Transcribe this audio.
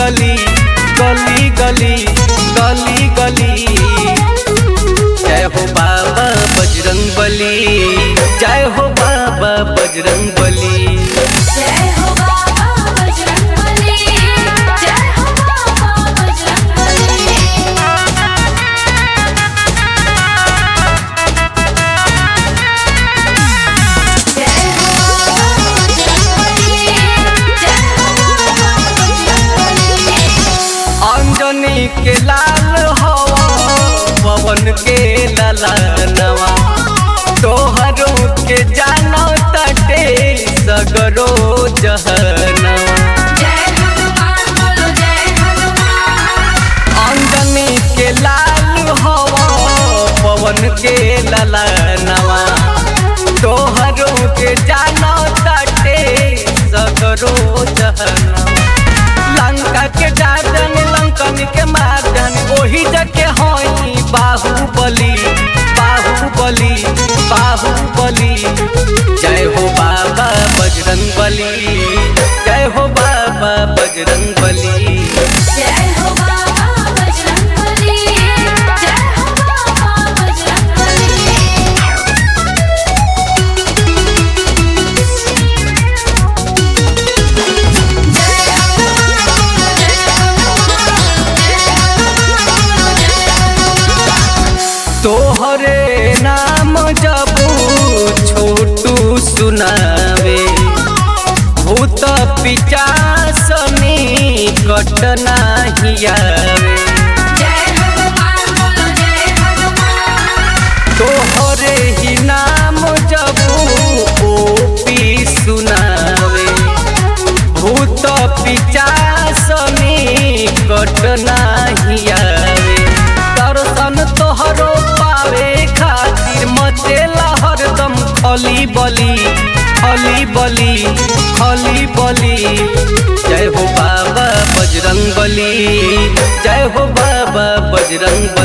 गली गली गली गली गली जय हो बाबा बजरंग बली जय हो बाबा बजरंग बली जय हो बाबा बजरंगबली जय हो बाबा बजरंगबली जय हो बाबा बजरंगबली जय हो बाबा बजरंगबली अंजनी के लाल हवा पवन के ललनवा तोहरो के जानो तटे सगरो जहनवा जय हनुमान बोलो जय हनुमान अंजनी के लाल हवा पवन के ललनवा तोहरो के जानो तटे सगरो जहनवा लंका के डाजन लंकन के मार्जन ओही जके होई बाहुबली बाहुबली बाहुबली जय हो बाबा बजरंग बली जय हो बाबा बजरंग बली जय हो बाबा बजरंगबली जय हो बाबा बजरंगबली जय हनुमान जय हनुमान जय हनुमान जय हनुमान तोहरे नाम जबू छोटू सुनावे भूत पिचासनी कटना हियावे जय हनुमान बोलो जय हनुमान तोहरे ही नाम जबू ओपी सुनावे भूत पिचासनी कटना हियावे दर्शन तोहरो पावे खातिर मचेला हरदम खली बली खली बली खली बली जय हो बाबा बजरंग बली जय हो बाबा बजरंग बली